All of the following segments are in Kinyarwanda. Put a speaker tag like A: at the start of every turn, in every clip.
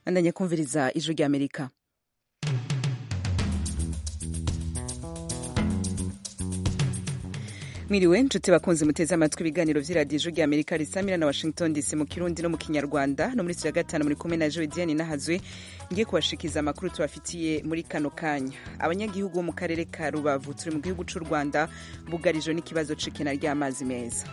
A: mwandanye kumviriza ijwi ry'amerika mwiriwe nshuti bakunze muteze amatwi ibiganiro by'iradiyo rya amerika risamira na washington dc mu kirundi no mu kinyarwanda no muri ya gatanu muri kumwe na jodienne nahazwe ngiye kubashikiza amakuru tubafitiye muri kano kanya abanyagihugu bo mu karere ka rubavu turi mu gihugu cy'u rwanda bugarijwe n'ikibazo cikena ry'amazi meza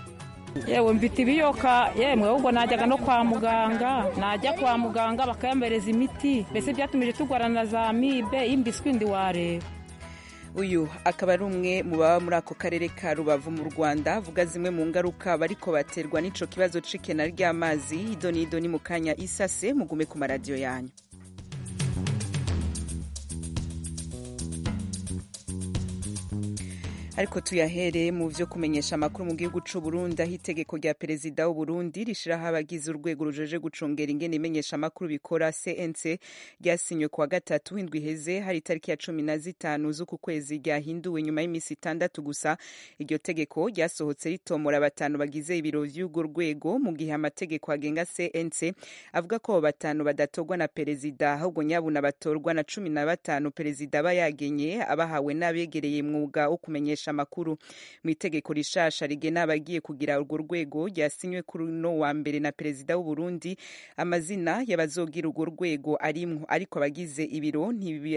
B: yewe mfite ibiyoka yemwe ahubwo najyaga no kwa muganga najya kwa muganga bakayambereza imiti mbese byatumije turwana na za mibe y'imbiswi ndi wareba
A: uyu akaba ari umwe mu baba muri ako karere ka rubavu mu rwanda avuga zimwe mu ngaruka bariko baterwa n'ico kibazo cikena ry'amazi idoni idoni mu kanya isase mugume ku maradiyo yanyu ariko tuyahereye mu byo kumenyesha amakuru mu gihugu cy'u Burundi aho itegeko rya perezida w'u Burundi rishiraho abagize urwego rujeje gucungera ingene imenyesha amakuru bikora CNC ryasinywe kuwa gatatu w'indwi iheze hari itariki ya cumi na zitanu z'uku kwezi ryahinduwe nyuma y'iminsi itandatu gusa iryo tegeko ryasohotse ritomora batanu bagize ibiro by'urwo rwego mu gihe amategeko agenga CNC avuga ko abo batanu badatorwa na perezida ahubwo nyabuna batorwa na cumi na batanu perezida aba yagenye abahawe n'abegereye mwuga wo kumenyesha amakuru mu itegeko rishasha rigena abagiye kugira urwo rwego ryasinywe kuri uno wa mbere na perezida w'u Burundi amazina y'abazogira urwo rwego arimwo ariko abagize ibiro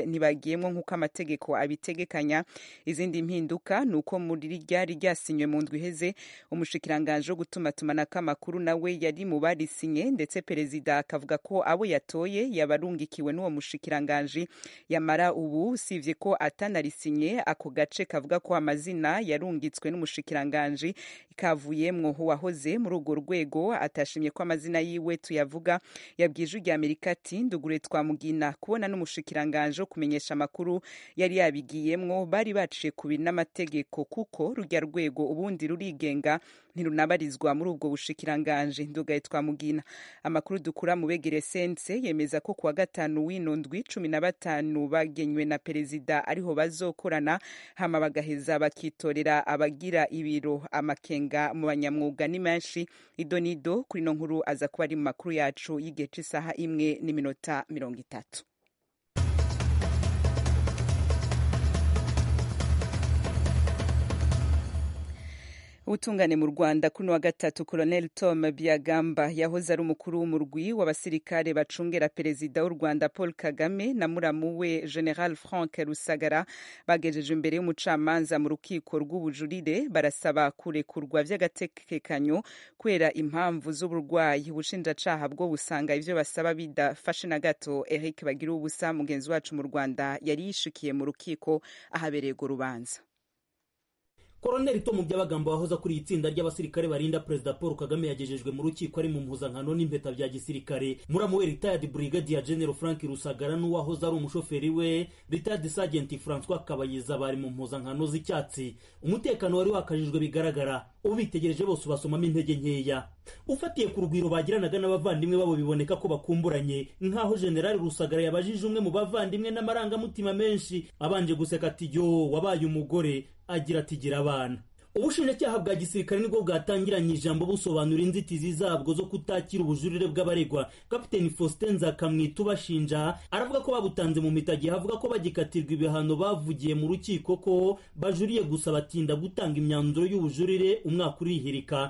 A: ntibagiyemwo nk'uko amategeko abitegekanya izindi mpinduka ni uko muri ryari ryasinywe mu ndwi iheze umushikiranganji wo gutumatumanako amakuru nawe yari mu barisinye ndetse perezida akavuga ko abo yatoye yabarungikiwe n'uwo mushikiranganji yamara ubu usibye ko atanarisinye ako gace kavuga ko amazi amazina yarungitswe n'umushikiranganji kavuyemwo wahoze muri urwo rwego atashimye ko amazina yiwe tuyavuga yabwije ujya amerika ati ndugure twamugina kubona n'umushikiranganji wo kumenyesha amakuru yari yabigiyemwo bari baciye kubi n'amategeko kuko rujya rwego ubundi rurigenga ntirunabarizwa muri ubwo bushikiranganji ndugaye twamugina amakuru dukura mu begere sense yemeza ko kuwa gatanu w'ino ndwi cumi na batanu bagenywe na perezida ariho bazokorana hama bagaheza bakitorera abagira ibiro amakenga mu banyamwuga ni menshi idonido kuri ino nkuru aza kuba ari mu makuru yacu y'igihe cy'isaha imwe n'iminota mirongo itatu ubutungane mu rwanda kuri wa gatatu colonel tom biagamba yahoze ari umukuru w'umurwi w'abasirikare bacungera perezida w'u rwanda paul kagame na muramu we general frank rusagara bagejeje imbere y'umucamanza mu rukiko rw'ubujurire barasaba kurekurwa by'agatekekanyo kubera impamvu z'uburwayi ubushinjacaha bwo busanga ibyo basaba bidafashe na gato eric bagira ubusa mugenzi wacu mu rwanda yari yishikiye mu rukiko ahabereye urwo rubanza
C: koroneri tomu by'abagambo wahoza kuri iyi tsinda ry'abasirikare barinda perezida paul kagame yagejejwe mu rukiko ari mu mpuzankano n'impeta bya gisirikare muramu we retired brigadier general frank rusagara n'uwahoze ari umushoferi we retired sergeant francois kabayiza bari mu mpuzankano z'icyatsi umutekano wari wakajijwe bigaragara ubitegereje bose ubasomamo intege nkeya ufatiye ku rugwiro bagiranaga n'abavandimwe babo biboneka ko bakumburanye nk'aho generali rusagara yabajije umwe mu bavandimwe n'amarangamutima menshi abanje guseka ati yo wabaye umugore agira ati gira abana ubushinjacyaha bwa gisirikare nibwo bwatangiranye ijambo busobanura inzitizi zabwo zo kutakira ubujurire bw'abaregwa kapiteni faustin nzakamwita ubashinja aravuga ko babutanze mu mitagi avuga ko bagikatirwa ibihano bavugiye mu rukiko ko bajuriye gusa batinda gutanga imyanzuro y'ubujurire umwaka urihirika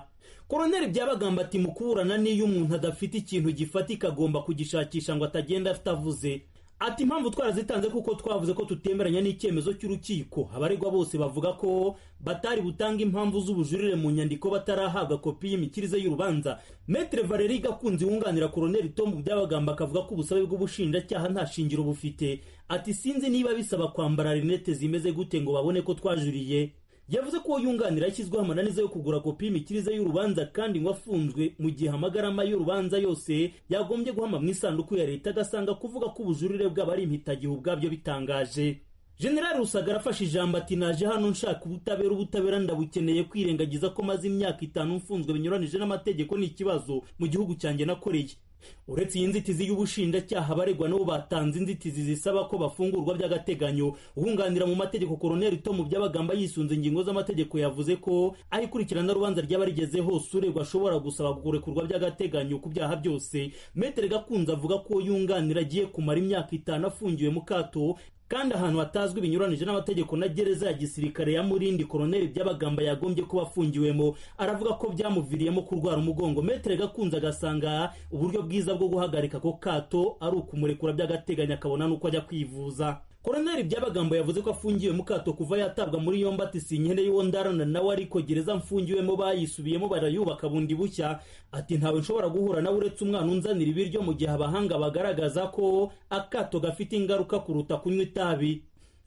C: koroneri byabagamba ati mu kuburana n'iyo umuntu adafite ikintu gifatika agomba kugishakisha ngo atagenda afite avuze ati impamvu twarazitanze kuko twavuze ko tutemeranya n'icyemezo cy'urukiko abaregwa bose bavuga ko batari butanga impamvu z'ubujurire mu nyandiko batarahabwa kopi y'imikirize y'urubanza metere valeri gakunzi wunganira koroneri tomu byabagamba akavuga ko ubusabe bw'ubushinjacyaha nta shingiro bufite ati sinzi niba bisaba kwambara rinete zimeze gute ngo babone ko twajuriye yavuze ko uwo yunganira yashyizweho amananiza yo kugura kopi y'imikirize y'urubanza kandi ngo afunzwe mu gihe amagarama y'urubanza yose yagombye guhama mu isanduku ya leta agasanga kuvuga ko ubujurire bwaba ari impitagihe ubwabyo bitangaje generali rusagara afashe ijambo ati naje hano nshaka ubutabera ubutabera ndabukeneye kwirengagiza ko maze imyaka itanu mfunzwe binyuranije n'amategeko ni ikibazo mu gihugu cyanjye nakoreye uretse iyi nzitizi y'ubushinjacyaha abaregwa nabo batanze inzitizi zisaba ko bafungurwa by'agateganyo uwunganira mu mategeko koroneri tom byabagamba yisunze ingingo z'amategeko yavuze ko aho ikurikiranarubanza ryaba rigezeho uregwa ashobora gusaba kurekurwa by'agateganyo ku byaha byose metere gakunze avuga ko yunganira agiye kumara imyaka itanu afungiwe mu kato kandi ahantu hatazwi binyuranije n'amategeko na gereza ya gisirikare ya murindi koroneri by'abagamba yagombye kuba afungiwemo aravuga ko byamuviriyemo kurwara umugongo metere gakunze agasanga uburyo bwiza bwo guhagarika ako kato ari ukumurekura by'agateganyo akabona n'uko ajya kwivuza koroneri by'abagambo yavuze ko afungiwe mu kato kuva yatabwa muri yombi ati si inkene y'uwondarana nawe ariko gereza mfungiwemo bayisubiyemo barayubaka bundi bushya ati ntawe nshobora guhura nawe uretse umwana unzanira ibiryo mu gihe abahanga bagaragaza ko akato gafite ingaruka kuruta kunywa itabi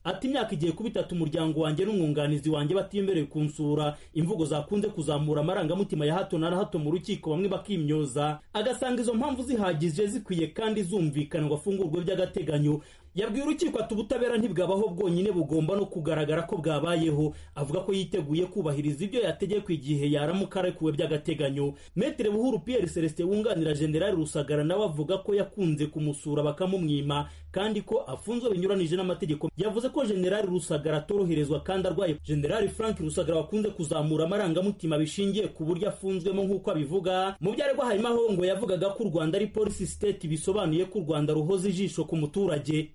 C: ati imyaka igiye kuba itatu umuryango wanjye n'umwunganizi wanjye batemerewe kunsura imvugo zakunze kuzamura amarangamutima ya hato na hato mu rukiko bamwe bakimyoza agasanga izo mpamvu zihagije zikwiye kandi zumvikana ngo afungurwe by'agateganyo yabwiye urukiko ati ubutabera ntibwabaho bwonyine bugomba no kugaragara ko bwabayeho avuga ko yiteguye kubahiriza ibyo yategekwa igihe yaramuka arekuwe by'agateganyo metere buhuru pierre celestin wunganira generali rusagara nawe avuga ko yakunze kumusura bakamumwima kandi ko afunzwe binyuranije n'amategeko yavuze ko generali rusagara atoroherezwa kandi arwaye generali frank rusagara wakunze kuzamura amarangamutima bishingiye ku buryo afunzwemo nk'uko abivuga mu byaregwa harimo aho ngo yavugaga ko u rwanda ari polisi siteti bisobanuye ko u rwanda ruhoza ijisho ku muturage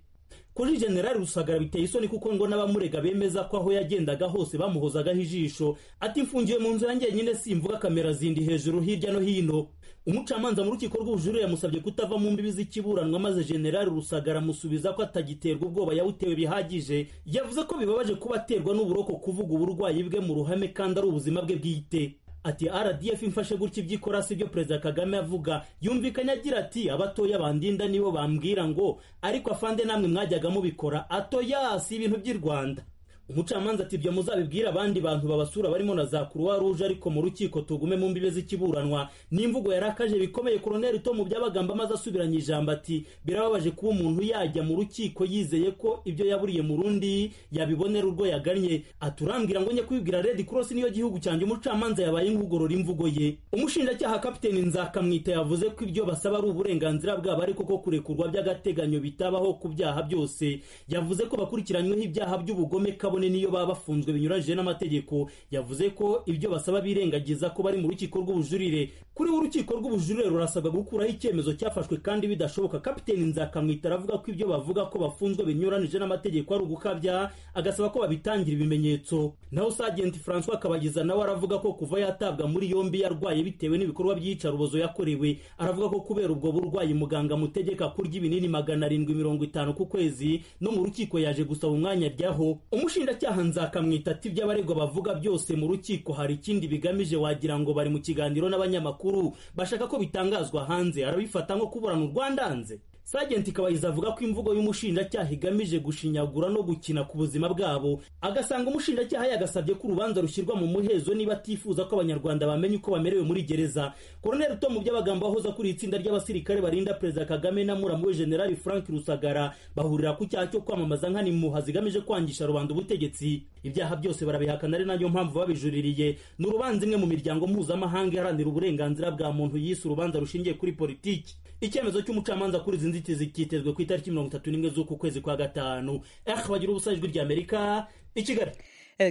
C: kuri generali rusagara biteye isoni kuko ngo n'abamurega bemeza ko aho yagendaga hose bamuhozagaho ijisho ati mfungiwe mu nzu yanjye nyine simvuga kamera zindi hejuru hirya no hino umucamanza mu rukiko rw'ubujurire yamusabye kutava mu mbibi z'ikiburanwa maze generali rusagara amusubiza ko atagiterwa ubwoba yawutewe bihagije yavuze ko bibabaje kuba aterwa n'uburoko kuvuga uburwayi bwe mu ruhame kandi ari ubuzima bwe bwite ati rdf imfashe gutya ibyo ikora si ibyo perezida kagame avuga yumvikanye agira ati abatoya bandinda nibo bambwira ngo ariko afande namwe mwajyaga mubikora atoya si ibintu by'i rwanda umucamanza ati ibyo muzabibwira abandi bantu babasura barimo na za kuruwa ruje ariko mu rukiko tugume mu mbibe z'ikiburanwa n'imvugo yarakaje bikomeye koroneri to mu by'abagamba maze asubiranya ijambo ati birababaje kuba umuntu yajya mu rukiko yizeye ko ibyo yaburiye mu rundi yabibonera urwo yagannye aturambwira ngo njye kubibwira redi korosi niyo gihugu cyanjye umucamanza yabaye nkugorora imvugo ye umushinjacyaha kapiteni nzakamwita yavuze ko ibyo basaba ari uburenganzira bwabo ariko ko kurekurwa by'agateganyo bitabaho ku byaha byose yavuze ko bakurikiranyweho ibyaha by'ubugome kabone niyo baba bafunzwe binyuranyije n'amategeko yavuze ko ibyo basaba birengagiza ko bari mu rukiko rw'ubujurire kuri we urukiko rw'ubujurire rurasabwa gukuraho icyemezo cyafashwe kandi bidashoboka kapiteni nzakamwita aravuga ko ibyo bavuga ko bafunzwe binyuranyije n'amategeko ari ugukabya agasaba ko babitangira ibimenyetso naho sajenti francois kabagiza nawe aravuga ko kuva yatabwa muri yombi yarwaye bitewe n'ibikorwa by'iyicarubozo yakorewe aravuga ko kubera ubwo burwayi muganga amutegeka kurya ibinini magana arindwi mirongo itanu ku kwezi no mu rukiko yaje gusaba umwanya aryaho umushinja umushinjacyaha nzakamwita ati ibyo abaregwa bavuga byose mu rukiko hari ikindi bigamije wagira ngo bari mu kiganiro n'abanyamakuru bashaka ko bitangazwa hanze arabifata nko kuburana urwanda hanze sajenti kabayiza avuga ko imvugo y'umushinjacyaha igamije gushinyagura no gukina ku buzima bwabo agasanga umushinjacyaha yagasabye ko urubanza rushyirwa mu muhezo niba atifuza ko abanyarwanda bamenya uko bamerewe muri gereza koroneri tom by'abagambo wahoze kuri itsinda ry'abasirikare barinda perezida kagame na muramu generali frank rusagara bahurira ku cyaha cyo kwamamaza nk'animuha zigamije kwangisha rubanda ubutegetsi ibyaha byose barabihakana ari nayo mpamvu babijuririye ni urubanza imwe mu miryango mpuzamahanga iharanira uburenganzira bwa muntu yise urubanza rushingiye kuri politiki icyemezo cy'umucamanza kuri izi nzitizi cyitezwe ku itariki mirongo itatu n'imwe z'uku kwezi kwa gatanu ehe bagira ubusa ijwi ry'amerika i kigali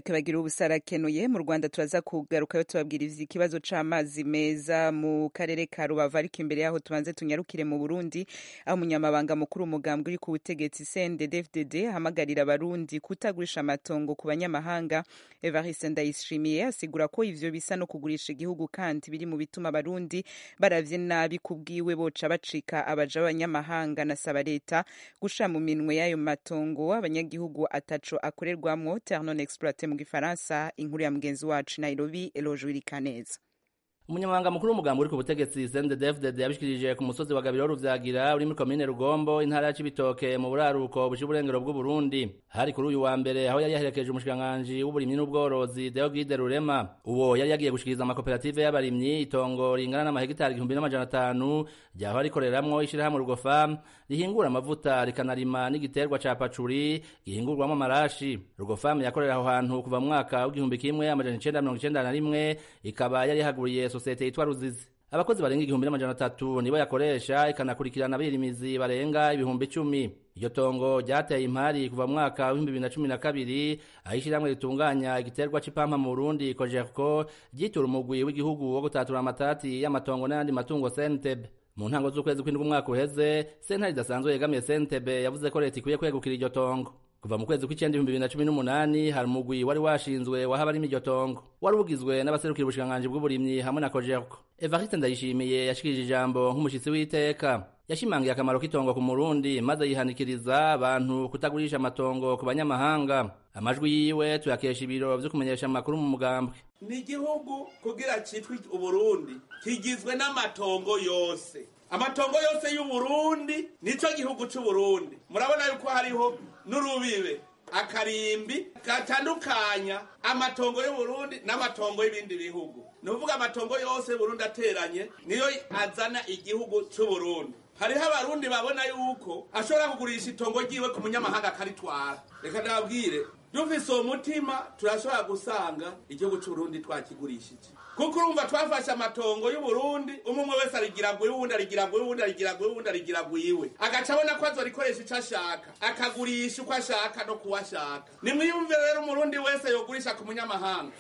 A: kabagira ubusarakenuye mu rwanda turaza kugarukayo tubabwiriza ikibazo cy'amazi meza mu karere ka rubavu ariko imbere yaho tubanze tunyarukire mu burundi aho umunyamabanga mukuru umugambwe uri ku butegetsi cndddfdd ahamagarira abarundi kutagurisha amatongo ku banyamahanga evariste ndayishimiye asigura ko ivyo bisa no kugurisha igihugu kandi biri mu bituma abarundi baravye nabi ku bwiwe boca bacika abaja b'abanyamahanga nasaba leta gusha mu minwe y'ayo matongo abanyagihugu ataco akorerwamwo ternon exploit mu gifaransa inkuru ya mugenzi wacu nairobi eloje wirikaneza
D: umunyamabanga mukuru w'umugambi uri ku butegetsi sndefdd yabishikirije ku musozi wa gabiro ruvyagira uri muri komine rugombo intara ya cibitoke mu buraruko bushira uburengero bw'uburundi hari kuri uyu wa mbere aho yari yaherekeje umushikiranganji w'uburimyi n'ubworozi deogide rurema uwo yari yagiye gushikiriza amakoperative y'abarimyi itongo ringana n'amahegitari igihumbi n'amajana atanu ryaho rikoreramwo ishirahamwe rugofa rihingura amavuta rikanarima n'igiterwa ca pacuri gihingurwamo amarashi rugofam yakorera aho hantu kuva mu mwaka w'igihumbi kimwe amajana icenda mirongo icenda na rimwe ikaba yari yahaguriye sosiyete yitwa ruzizi abakozi barenga igihumbi n'amajana atatu nibo yakoresha ikanakurikirana abirimizi barenga ibihumbi icumi iryo tongo ryateye impari kuva mu mwaka w'ibihumbi bibiri na cumi na kabiri aho ishyirahamwe ritunganya igiterwa c'ipampa mu burundi kojerco ryitura umugwi w'igihugu wo gutatura amatati y'amatongo n'ayandi matungo sentebe mu ntango z'ukwezi kw'indwi umwaka uheze sentare idasanzwe yegamiye sentebe yavuze ko leta ikwiye kwegukira iryo tongo kuva mu kwezi kw'icenda ibihumbi bibiri na cumi n'umunani hari umugwi wari washinzwe wahabarimo iryo tongo wari ugizwe n'abaserukira ubushikiranganji bw'uburimyi hamwe na kojerco evariste ndayishimiye yashikirije ijambo nk'umushitsi w'iteka yashimangiye akamaro k'itongo ku murundi maze yihanikiriza abantu kutagurisha amatongo ku banyamahanga amajwi yiwe tuyakesha ibiro vyo kumenyesha amakuru mu mugambwe
E: ni igihugu kugira citwe uburundi kigizwe n'amatongo yose amatongo yose y'uburundi nico gihugu c'uburundi murabona yuko hariho n'urubibe akarimbi gatandukanya amatongo y'uburundi n'amatongo y'ibindi bihugu ni ukuvuga amatongo yose burundi ateranye niyo azana igihugu c'uburundi hariho abarundi babona yuko ashobora kugurisha itongo ryiwe ku munyamahanga akaritwara reka ndababwire dufise uwo mutima turashobora gusanga igihugu c'uburundi twakigurishije kuko urumva twafashe amatongo y'uburundi umwe umwe wese arigira ngo iwundi arigira ngo iwundi arigira ngo iwundi arigira ngo iwe agaca abona ko azorikoresha ico ashaka akagurisha uko ashaka no kuwo ashaka nimwiyumve rero umurundi wese yogurisha ku munyamahanga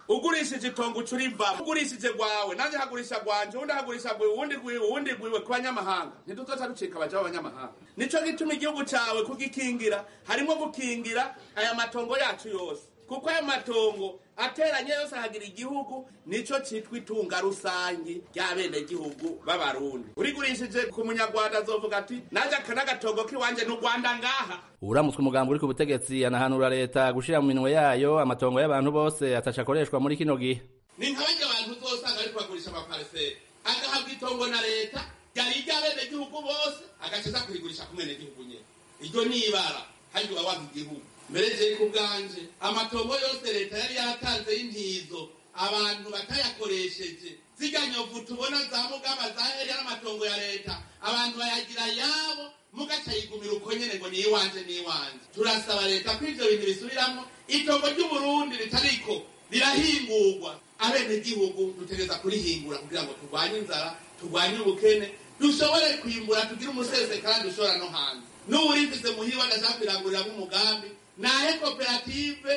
E: ugurishije itongo uca urivamo ugurishije rwawe nanjye hagurisha rwanje uwundi hagurisha rwiwe uwundi rwiwe uwundi rwiwe ku banyamahanga ntiduzoca ducika abaja b'abanyamahanga nico gituma igihugu cawe kugikingira harimwo gukingira aya matongo yacu yose kuko aya matongo ateranye yose ahagira igihugu nico citwa itunga rusangi ry'abenegihugu b'abarundi urigurishije ku munyarwanda azovuga ati nanje aka n'agatongo k'iwanje ni urwanda ngaha
D: uramutswe umugambo uri ku butegetsi anahanura leta gushira mu minwe yayo amatongo y'abantu bose ataca akoreshwa muri kino gihe
E: ni nk'abandi abantu uzosanga ariko bagurisha amapariseri agahabwa itongo na leta ryari iry'abenegihugu bose agaciza kurigurisha ku mwenegihugu nyene iryo ni ibara handi uba wanga igihugu mbere je ku bwanje amatongo yose leta yari yatanze y'intizo abantu batayakoresheje zirya nyovu tubona za mugaba za heri amatongo ya leta abantu bayagira yabo mugaca yigumira uko nyene ngo ni iwanje ni iwanje turasaba leta ko ivyo bintu bisubiramwo itongo ry'uburundi ritariko rirahingurwa abenegihugu dutegereza kurihingura kugira ngo turwanye inzara turwanye ubukene dushobore kwimbura tugire umusesekara dushobora no hanze n'uwurivize muhiwe adashaka kurirangurira nk'umugambi nahe koperative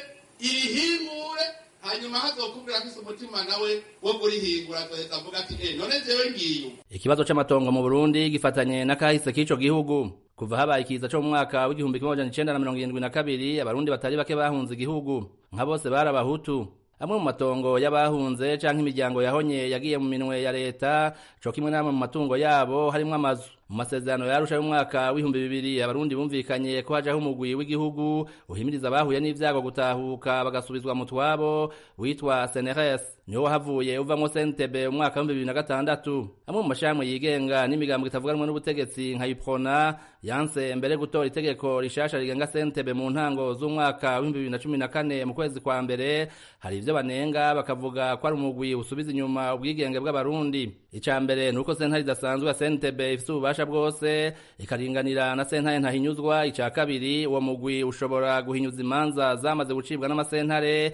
E: irihingure hanyuma hazokubwira ko isi umutima nawe wo kurihingura azoheza avuga ati eh none jewe ngiyo
D: ikibazo c'amatongo mu burundi gifatanye n'akahise k'ico gihugu kuva habaye ikiza co mu mwaka w'igihumbi kimwe amajana icenda na mirongo irindwi na kabiri abarundi batari bake bahunze igihugu nka bose bari abahutu amwe mu matongo y'abahunze canke imiryango yahonye yagiye mu minwe ya leta co kimwe n'amwe mu matungo yabo harimwo amazu mu masezerano yarusha y'umwaka w'ibihumbi bibiri abarundi bumvikanye ko hajaho umugwi w'igihugu uhimiriza abahuye n'ivyago gutahuka bagasubizwa mu twabo witwa seneres niwo wahavuye uvamwo sentebe umwaka w'ibihumbi bibiri na gatandatu amwe mu mashirahamwe yigenga n'imigambo itavuganwa n'ubutegetsi nka iprona yanse mbere gutora itegeko rishasha rigenga sentebe mu ntango z'umwaka w'ibihumbi bibiri na cumi na kane mu kwezi kwa mbere hari ivyo banenga bakavuga ko ari umugwi usubiza inyuma ubwigenge bw'abarundi ica mbere nuko sentare idasanzwe ya sentebe ifise ububasha ubufasha bwose ikaringanira na sentare ntahinyuzwa ica kabiri uwo mugwi ushobora guhinyuza imanza zamaze gucibwa n'amasentare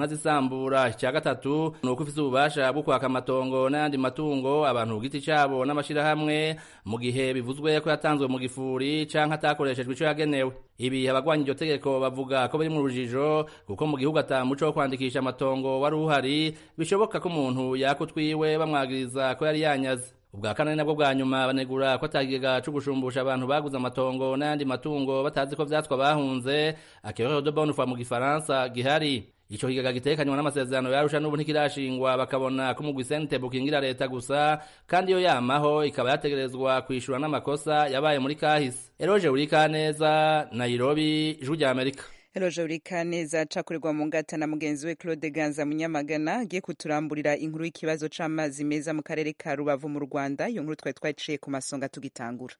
D: ukanazisambura ica gatatu nuko ufise ububasha bwo kwaka amatongo n'ayandi matungo abantu ku giti cabo n'amashirahamwe mu gihe bivuzwe ko yatanzwe mu gifuri canke atakoreshejwe ico yagenewe ibi abagwanya iryo tegeko bavuga ko biri mu rujijo kuko mu gihugu ata muco wo kwandikisha amatongo wari uhari bishoboka ko umuntu yakutwiwe bamwagiriza ko yari yanyaze ubwa kane nabwo bwa nyuma banegura ko atagega co gushumbusha abantu baguze amatongo n'ayandi matungo batazi ko vyatwa bahunze akero de bonne foi mu gifaransa gihari ico kigega gitekanywa n'amasezerano yarusha n'ubu ntikirashingwa bakabona ko umugwi sentebe ukingira leta gusa kandi iyo yamaho ikaba yategerezwa kwishura n'amakosa yabaye muri kahise eroje urikaneza nairobi ijwi rya amerika
A: Eloja Urikaneza acakorerwa mu ngata na mugenzi we Claude Ganza Munyamagana agiye kuturamburira inkuru y'ikibazo c'amazi meza mu karere ka Rubavu mu Rwanda iyo nkuru twari twaciye ku masonga tugitangura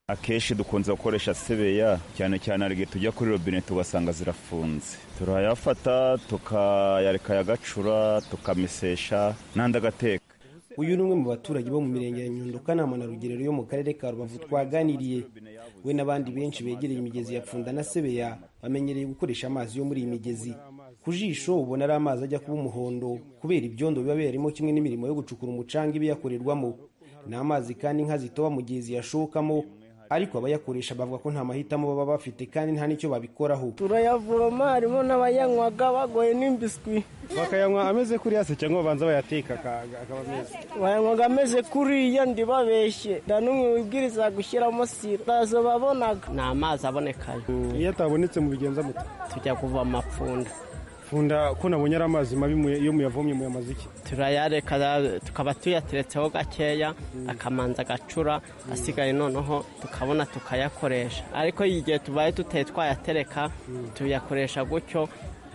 F: akenshi dukunze gukoresha sebeya cyane cyane hari igihe tujya kuri robine tugasanga zirafunze turayafata tukayareka yagacura tukamesesha n'andi agateka
G: uyu ni umwe mu baturage bo mu mirenge ya nyundo kanama na rugerero yo mu karere ka rubavu twaganiriye we n'abandi benshi begereye imigezi ya pfunda na sebeya bamenyereye gukoresha amazi yo muri iyi migezi ku ku jisho ubona ari amazi ajya kuba umuhondo kubera ibyondo biba birimo kimwe n'imirimo yo gucukura umucanga iba yakorerwamo ni amazi kandi inka zitoba mu gihe ziyashokamo ariko abayakoresha bavuga ko nta mahitamo baba bafite kandi nta n'icyo babikoraho
H: turayavoma harimo n'abayanywaga bagoye n'imbiswi
I: bakayanywa ameze kuriya se cyangwa babanza bayateka akaba meza
H: bayanywaga ameze kuriya ndibabeshye nta n'umwe wibwiriza gushyiramo sira ntazo babonaga ni amazi abonekayo
I: iyo atabonetse mubigenza mute
H: tujya kuvoma amapfunda
I: funda ko nabonye ari amazi mabi muya- iyo muyavomye muyamaze iki
H: turayareka ra- tukaba tuyateretseho gakeya akamanza agacura asigaye noneho tukabona tukayakoresha ariko igihe tubaye tutari twayatereka tuyakoresha gutyo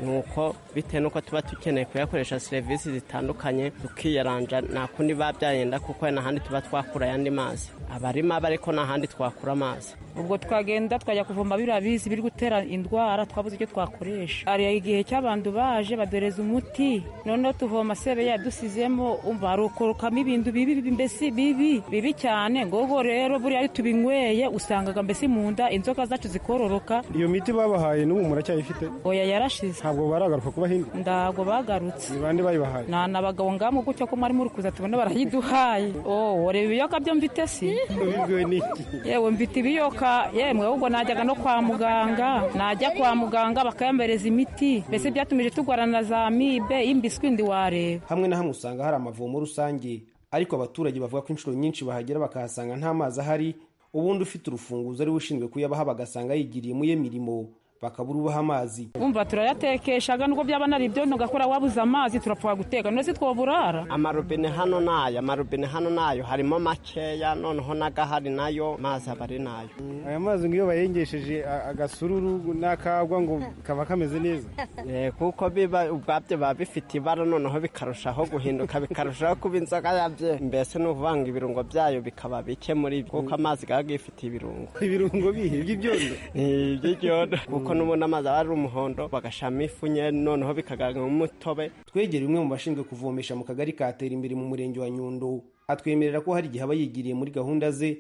H: nuko bitewe n'uko tuba dukeneye kuyakoresha serivisi zitandukanye tukiyaranja nta kundi biba byagenda kuko n'ahandi tuba twakura ayandi mazi aba ari mabi ariko n'ahandi twakura amazi
B: ubwo twagenda twajya kuvoma biriya bizi biri gutera indwara twabuze icyo twakoresha hari igihe cy'abantu baje badoreza umuti noneho tuvoma sebe yadusizemo umva harokorokamo ibintu bibi bibi, mbese bibi bibi cyane ngogo rero buriya iyo tubinyweye usangaga mbese mu nda inzoka zacu zikororoka
I: iyo miti babahaye n'ubu muracyayifite
B: oya yarashize
I: ntabwo baragaruka kuba hindi
B: ndago bagarutse
I: ni bande bayibahaye
B: nta na bagabo ngamu gutya ko mwari muri kuza tubona barayiduhaye oh reba ibiyoka byo mfite si
I: ubibwiwe n'iki
B: yewe mfite ibiyoka yemwe ahubwo najyaga no kwa muganga najya kwa muganga bakayambereza imiti mbese byatumije turwana na za mibe y'imbiswi ndi wareba
G: hamwe na hamwe usanga hari amavomo rusange ariko abaturage bavuga ko inshuro nyinshi bahagera bakahasanga nta mazi ahari ubundi ufite urufunguzo ariwe ushinzwe kuyabaha bagasanga yigiriye mu ye mirimo bakabura ubaha amazi
B: umva turayatekeshaga nubwo byaba nari ibyo nugakora wabuze amazi turapfa guteka none si twoburara
H: amarobine hano nayo amarobine hano nayo harimo makeya noneho n'agahari nayo mazi aba ari nayo
I: aya mazi ngo iyo bayengesheje a- agasururu n'akagwa ngo kaba kameze neza
H: Eh, kuko biba ubwabyo biba bifite ibara noneho bikarushaho guhinduka bikarushaho kuba inzoga yabyo mbese ni uvanga ibirungo byayo bikaba bike muri byo kuko amazi gaba gifite ibirungo
I: ibirungo bihe by'ibyondo
H: Eh, by'iryondo kuko n'ubundi amazi aba ari umuhondo bagashiramo ifu nye noneho bikagaragamo umutobe
G: twegere umwe mu bashinzwe kuvomesha mu kagari ka tera imbere mu murenge wa nyundo atwemerera ko hari igihe aba yigiriye muri gahunda ze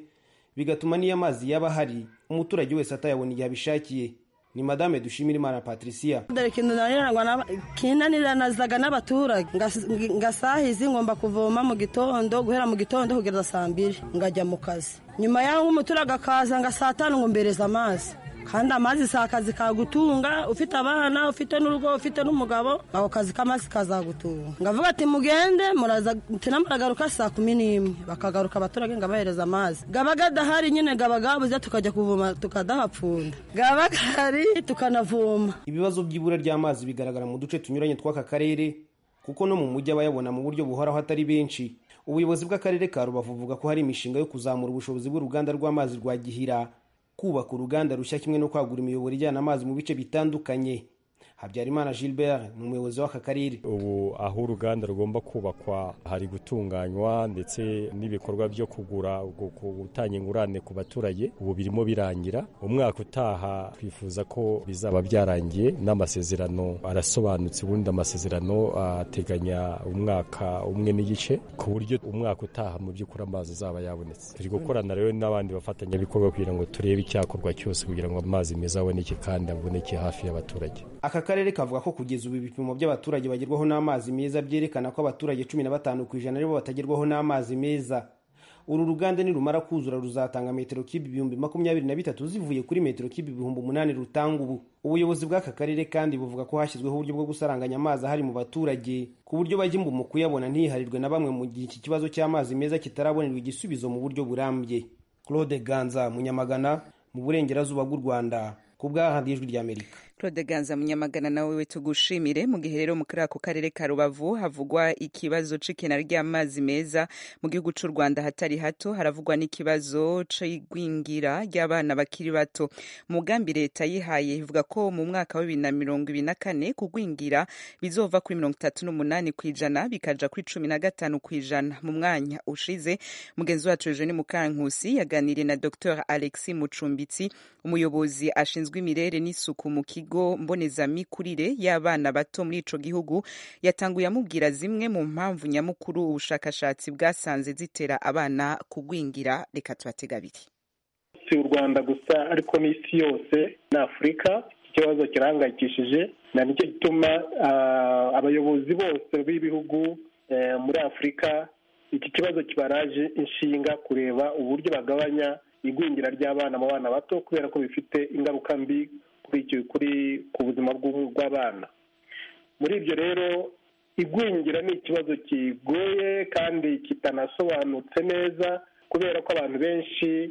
G: bigatuma n'iyo amazi yaba ahari umuturage wese atayabona igihe abishakiye ni madame dushimira imana patricia
J: dore ikintu nanirangwa na- kinaniranazaga n'abaturage Ngas- ngasahizi ngomba kuvoma mu gitondo guhera mu gitondo kugeza saa mbiri ngajya mu kazi nyuma y'aho umuturage akaza nga saa tanu ngo mbereza amazi kandi amazi si akazi kagutunga ufite abana ufite n'urugo ufite n'umugabo ako kazi k'amazi kazagutunga ngavuga ati mugende muraza mutina muragaruka saa kumi n'imwe bakagaruka abaturage ngabahereza amazi gaba gadahari nyine gaba gabuze tukajya kuvoma tukadahapfunda gaba gahari tukanavoma
G: ibibazo by'ibura ry'amazi bigaragara mu duce tunyuranye tw'aka karere kuko no mu mujyi abayabona mu buryo buhoraho atari benshi ubuyobozi bw'akarere ka rubavu buvuga ko hari imishinga yo kuzamura ubushobozi bw'uruganda rw'amazi rwa gihira kubaka uruganda rushya kimwe no kwagura imiyoboro ijyana amazi mu bice bitandukanye habyarimana gilbert ni umuyobozi w'aka karere
K: ubu aho uruganda rugomba kubakwa hari gutunganywa ndetse n'ibikorwa byo kugura gu- ku- gutanga ingurane ku baturage ubu birimo birangira umwaka utaha twifuza ko bizaba byarangiye n'amasezerano arasobanutse ubundi amasezerano ateganya umwaka umwe n'igice ku buryo umwaka utaha mu by'ukuri amazi azaba yabonetse turi gukorana rero n'abandi bafatanyabikorwa kugira ngo turebe icyakorwa cyose kugira ngo amazi meza aboneke kandi aboneke hafi y'abaturage
G: aka karere kavuga ko kugeza ubu ibipimo by'abaturage bagerwaho n'amazi meza byerekana ko abaturage cumi na batanu ku ijana aribo batagerwaho n'amazi meza uru ruganda nirumara kuzura ruzatanga metero kibi ibihumbi makumyabiri na bitatu zivuye kuri metero kibi ibihumbi umunani rutanga ubu ubuyobozi bw'aka karere kandi buvuga ko hashyizweho uburyo bwo gusaranganya amazi ahari mu baturage ku buryo bajya imbu mu kuyabona ntiharirwe na bamwe mu gihe iki kibazo cy'amazi meza kitarabonerwa igisubizo mu buryo burambye claude ganza munyamagana mu burengerazuba bw'u rwanda ku bwa radiyo ijwi ry'amerika
A: Claude Ganza Munyamagana nawe we tugushimire mu gihe rero mu kuri ako karere ka Rubavu havugwa ikibazo c'ikena ry'amazi meza mu gihugu c'u Rwanda hatari hato haravugwa n'ikibazo c'igwingira ry'abana bakiri bato mugambi leta yihaye ivuga ko mu mwaka wa bibiri na mirongo ibiri na kane kugwingira bizova kuri mirongo itatu n'umunani kw'ijana bikaja kuri cumi na gatanu kw'ijana mu mwanya ushize mugenzi wacu Eugene Mukankusi yaganiriye na Dr Alexis Mucumbitsi umuyobozi ashinzwe imirere n'isuku mu kigo mbonezamikurire y'abana bato muri ico gihugu yatanguye amubwira zimwe mu mpamvu nyamukuru ubushakashatsi bwasanze zitera abana kugwingira reka tubatega abiri
L: si u rwanda gusa ariko n'isi yose ni afurika ikibazo kirahangayikishije na nicyo gituma abayobozi bose b'ibihugu muri afurika iki kibazo kibaraje inshinga kureba uburyo bagabanya igwingira ry'abana mu bana bato kubera ko bifite ingaruka mbi kuri ku buzima bw'abana muri ibyo rero igwingira ni ikibazo kigoye kandi kitanasobanutse neza kubera ko abantu benshi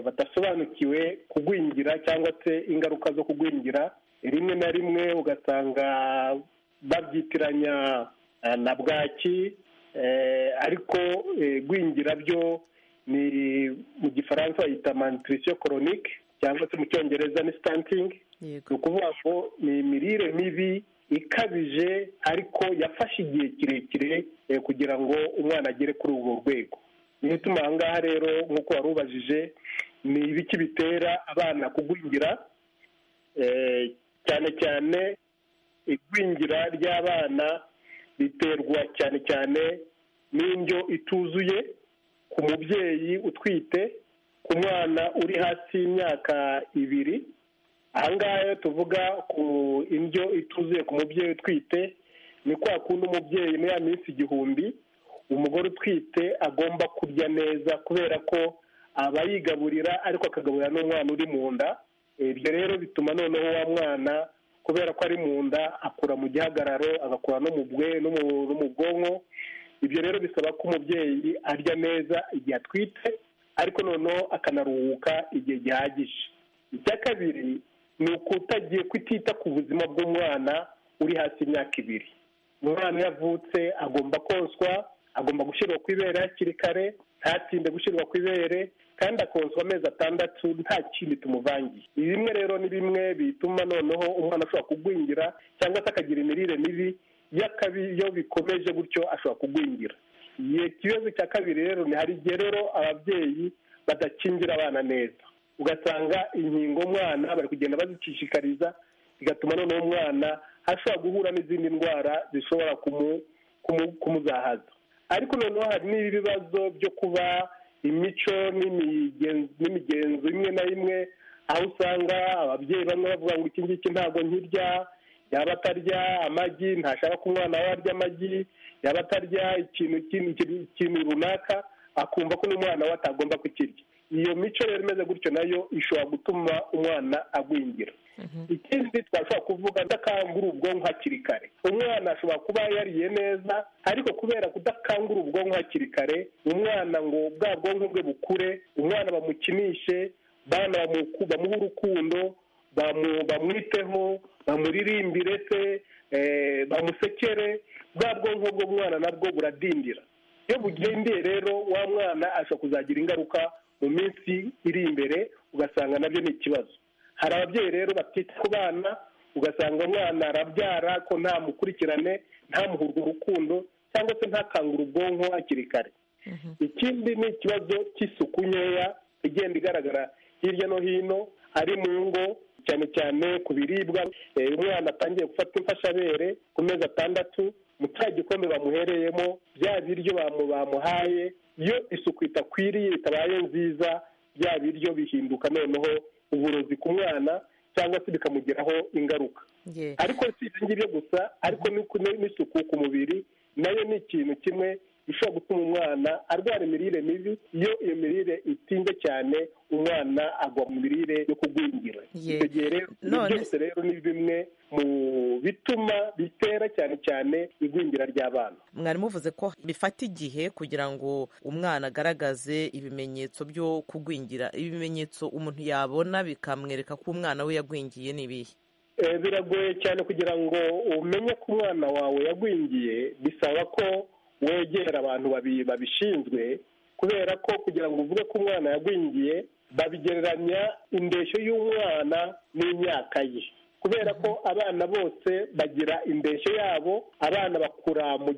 L: badasobanukiwe kugwingira cyangwa se ingaruka zo kugwingira rimwe na rimwe ugasanga babyitiranya na bwaki ariko gwingira byo ni mu gifaransa bayita mantirisiyo koronike cyangwa se mu cyongereza ni sitantingi ni ukuvuga ngo ni imirire mibi ikabije ariko yafashe igihe kirekire kugira ngo umwana agere kuri urwo rwego niyo ituma aha ngaha rero nk'uko wari ubajije ni ibiki bitera abana kugwingira cyane cyane igwingira ry'abana biterwa cyane cyane n'indyo ituzuye ku mubyeyi utwite ku mwana uri hasi y'imyaka ibiri aha ngaha iyo tuvuga ku indyo ituzuye ku mubyeyi utwite ni kwa kundi umubyeyi muri ya minsi igihumbi umugore utwite agomba kurya neza kubera ko aba yigaburira ariko akagaburira n'umwana uri mu nda ibyo rero bituma noneho wa mwana kubera ko ari mu nda akura mu gihagararo agakura no mu bwe no mu bwonko ibyo rero bisaba ko umubyeyi arya neza igihe atwite ariko noneho akanaruhuka igihe gihagije icya kabiri ni ukutagiye kutita ku buzima bw'umwana uri hasi imyaka ibiri umwana iyo avutse agomba koswa agomba gushyirwa ku ibere hakiri kare ntatinde gushyirwa ku ibere kandi akonswa amezi atandatu nta kindi tumuvangiye ibi bimwe rero ni bimwe bituma noneho umwana ashobora kugwingira cyangwa se akagira imirire mibi iyo bikomeje gutyo ashobora kugwingira ikibazo cya kabiri rero ni hari igihe rero ababyeyi badakingira abana neza ugasanga inkingo umwana bari kugenda bazicishikariza bigatuma noneho umwana ashobora guhura n'izindi ndwara zishobora kumuzahaza ariko noneho hari n'ibibazo byo kuba imico n'imigenzo imwe na imwe aho usanga ababyeyi bamwe bavuga ngo iki ngiki ntabwo nkirya yaba atarya amagi ntashaka ko umwana we arya amagi yaba atarya ikintu runaka akumva ko n'umwana we atagomba kukirya iyo mico rero imeze gutyo nayo ishobora gutuma umwana agwingira ikindi twashobora kuvuga kudakangura ubwonko hakiri kare umwana ashobora kuba yariye neza ariko kubera kudakangura ubwonko hakiri kare umwana ngo bwa bwonko bwe bukure umwana bamukinishe bana bamuha urukundo bamwiteho bamuririmbire se bamusekere bwa bwonko bw'umwana nabwo buradindira iyo bugendiye rero wa mwana ashobora kuzagira ingaruka mu minsi iri imbere ugasanga nabyo ni ikibazo hari ababyeyi rero batita ku bana ugasanga umwana arabyara ko nta mukurikirane ntamuhurwe urukundo cyangwa se ntakangure ubwonko hakiri kare ikindi ni ikibazo cy'isuku nkeya igenda igaragara hirya no hino ari mu ngo cyane cyane ku biribwa umwana atangiye gufata imfashabere ku mezi atandatu mu cya gikombe bamuhereyemo bya biryo bamuhaye iyo isuku itakwiriye itabaye nziza bya biryo bihinduka noneho uburozi ku mwana cyangwa se bikamugiraho ingaruka ariko si ibyo ngibyo gusa ariko n'isuku ku mubiri nayo ni ikintu kimwe gishobora gutuma umwana arwara imirire mibi iyo iyo mirire itinze cyane umwana agwa mu mirire yo kugwingira icyo gihe rero byose rero ni bimwe mu bituma bitera cyane cyane igwingira ry'abana
M: mwari muvuze ko bifata igihe kugira ngo umwana agaragaze ibimenyetso byo kugwingira ibimenyetso umuntu yabona bikamwereka ko umwana we yagwingiye n'ibihe
L: biragoye cyane kugira ngo umenye ko umwana wawe yagwingiye bisaba ko wegera abantu babishinzwe kubera ko kugira ngo uvuge ko umwana yagwingiye babigereranya indeshyo y'umwana n'imyaka ye kubera ko abana bose bagira indeshyo yabo abana bakura mu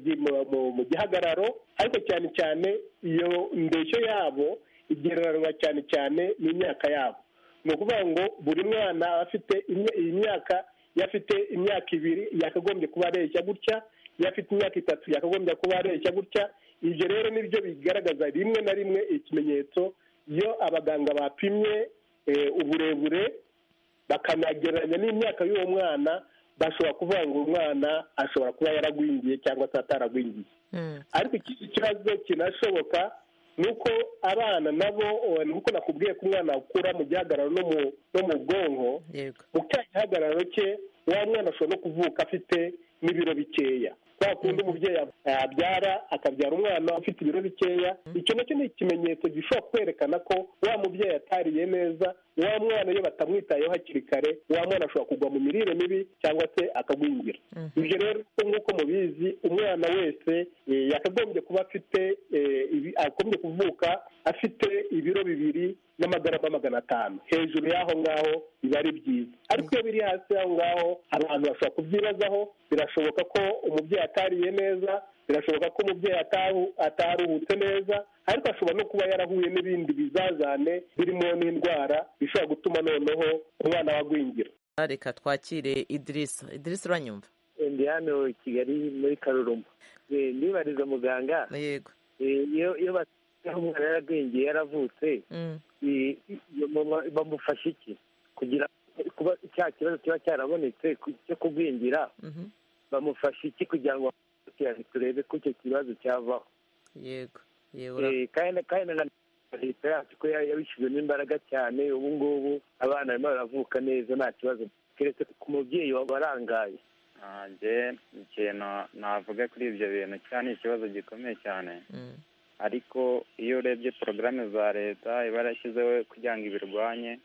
L: gihagararo ariko cyane cyane iyo ndeshyo yabo igereranywa cyane cyane n'imyaka yabo ni ukuvuga ngo buri mwana afite iyi myaka afite imyaka ibiri yakagombye kuba areshya gutya iyo afite imyaka itatu yakagombye kuba areshya gutya ibyo rero nibyo bigaragaza rimwe na rimwe ikimenyetso iyo abaganga bapimye uburebure bakanagereranya n'imyaka y'uwo mwana bashobora kuvuga ngo uyu mwana ashobora kuba yaragwingiye cyangwa se ataragwingiye ariko ikindi kibazo kinashoboka ni uko abana nabo ni uko nakubwiye ko umwana akura mu gihagararo no mu bwonko mu cya gihagararo cye wa mwana ashobora no kuvuka afite n'ibiro bikeya kwa kundi umubyeyi abyara akabyara umwana ufite ibiro bikeya icyo nacyo ni ikimenyetso gishobora kwerekana ko wa mubyeyi atariye neza wa mwana iyo batamwitayeho hakiri kare wa mwana ashobora kugwa mu mirire mibi cyangwa se akagwingira ibyo rero nk'uko mubizi umwana wese eh, yakagombye kuba afite eh, ibi- agombye kuvuka afite ibiro bibiri n'amagarama magana atanu hejuru y'aho ngaho biba ari byiza ariko iyo biri hasi y'aho ngaho abantu bashobora kubyibazaho birashoboka ko umubyeyi atariye neza birashoboka ko umubyeyi ataru- ataruhutse neza ariko ashobora no kuba yarahuye n'ibindi bizazane birimo n'indwara bishobora gutuma noneho umwana we agwingira
M: reka twakire idirisa idirisa uranyumva
N: ndi hano i kigali muri karuruma Eh, ndibariza muganga
M: yego
N: iyo iyo basigaho umwana yaragwingiye yaravutse
M: Mm.
N: i- i- bama- bamufasha iki kugira ngo kuba cya kibazo kiba cyarabonetse ku- cyo kugwingira
M: Mhm.
N: bamufasha iki kugira ngo bamukurikirane turebe ko icyo kibazo cyavaho
M: yego yego
N: Eh, kandi kandi na leta yacu ko ya- yabishyizemo imbaraga cyane ubu ngubu abana barimo baravuka neza nta kibazo keretse ku mubyeyi wabarangaye
O: ntange ikintu navuga kuri ibyo bintu cyane ni ikibazo gikomeye cyane ariko iyo urebye porogaramu za leta iba yarashyizeho kugira ngo ibirwanye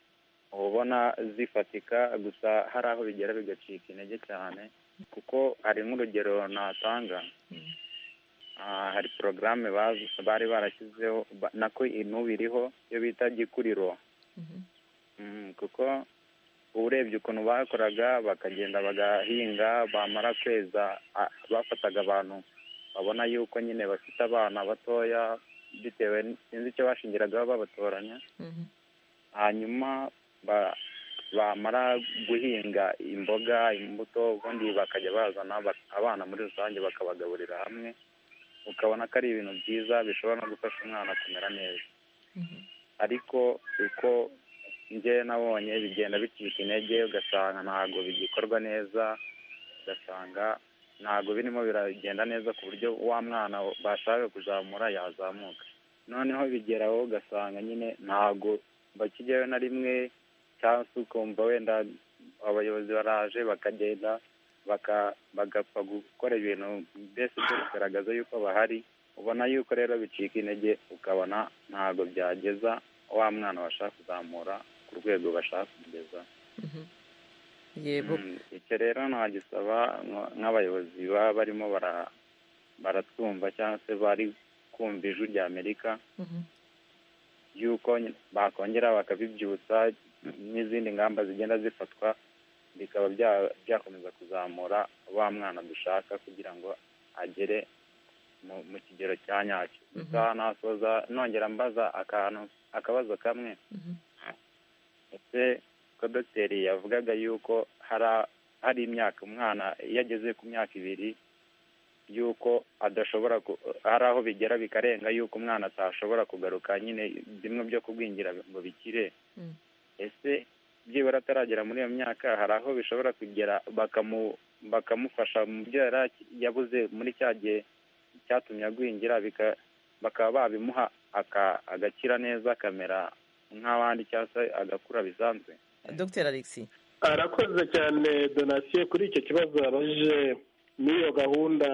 O: uba ubona zifatika gusa hari aho bigera bigacika intege cyane kuko hari nk'urugero natanga Ah, hari porogaramu baz- bari barashyizeho ba- nako inubu iriho iyo bita gikuriro Mm, kuko urebye ukuntu bakoraga bakagenda bagahinga bamara kweza a- bafataga abantu babona yuko nyine bafite abana batoya bitewe n- sinzi icyo bashingiragaho babatoranya hanyuma ba- bamara guhinga imboga imbuto ubundi bakajya bazana ba- abana muri rusange bakabagaburira hamwe ukabona ko ari ibintu byiza bishobora no gufasha umwana kumera neza ariko uko njye nabonye bigenda bicika intege ugasanga ntabwo bigikorwa neza ugasanga ntabwo birimo biragenda neza ku buryo wa mwana bashaka kuzamura yazamuka noneho bigeraho ugasanga nyine ntabwo bakijyayo na rimwe cyangwa se ukumva wenda abayobozi baraje bakagenda baka- bagapfa gukora ibintu mbese byo kugaragaza yuko bahari ubona yuko rero bicika intege ukabona ntabwo byageza wa mwana bashaka kuzamura ku rwego bashaka kumugeza
M: yego
O: Mm, icyo rero nagisaba nk- nk'abayobozi baba barimo bara- baratwumva cyangwa se bari kumva ijwi rya amerika y'uko nyine bakongera bakabibyutsa n'izindi ngamba zigenda zifatwa bikaba bya- byakomeza kuzamura wa mwana dushaka kugira ngo agere mu mu kigero cya nyacyo gusa nasoza nongera mbaza akantu akabazo kamwe ese ko dogiteri yavugaga yuko hari a- hari imyaka umwana iyo ageze ku myaka ibiri yuko adashobora ku- hari aho bigera bikarenga yuko umwana atashobora kugaruka nyine bimwe byo kugwingira ngo bikire
M: Mm.
O: ese byibura ataragera muri iyo myaka hari aho bishobora kugera bakamu bakamufasha mu byo yari aki- yabuze muri cya gihe cyatumye agwingira bika- bakaba babimuha aka- agakira neza akamera nk'abandi cyangwa se agakura bisanzwe
M: dr alexi
L: arakoze cyane donasiyo kuri icyo kibazo yabaje n'iyo gahunda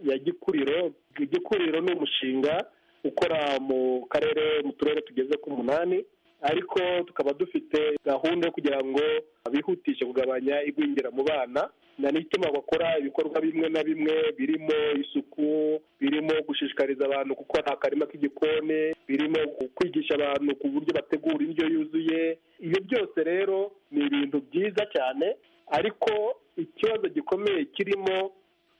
L: ya gikuriro gikuriro ni umushinga ukora mu karere mu turere tugeze ku munani ariko tukaba dufite gahunda yo kugira ngo bihutishe kugabanya igwingira mu bana na n'ituma bakora ibikorwa bimwe na bimwe birimo isuku birimo gushishikariza abantu gukora akarima k'igikoni birimo kwigisha abantu ku buryo bategura indyo yuzuye ibyo byose rero ni ibintu byiza cyane ariko ikibazo gikomeye kirimo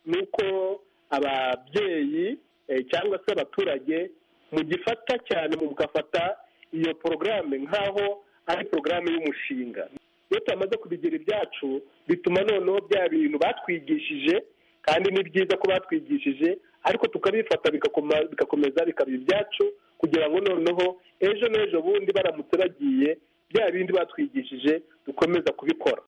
L: ni uko ababyeyi eh, cyangwa se abaturage mugifata cyane mugafata iyo porogaramu nk'aho ari porogaramu y'umushinga iyo tumaze kubigira ibyacu bituma noneho bya bintu batwigishije kandi ni byiza ko batwigishije ariko tukabifata bigakoma- bigakomeza bikaba ibyacu kugira ngo noneho ejo n'ejo bundi baramutse bagiye bya bindi batwigishije dukomeza kubikora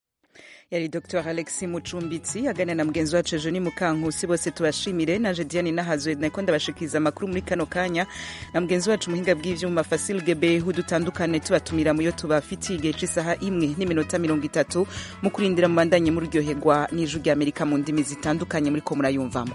A: yari dr alex mucumbitsi aganira na mugenzi wacu ejo ni mukankusi bose tubashimire naje diane nahazwe nako ndabashikiriza amakuru muri kano kanya na mugenzi wacu muhinga bw'ivyuma fasil gebehu dutandukane tubatumira muyo tubafitiye igihe c'isaha imwe n'iminota mirongo itatu mu kurindira mubandanye muryoherwa n'ijwi ry'amerika mu ndimi zitandukanye muriko murayumvamo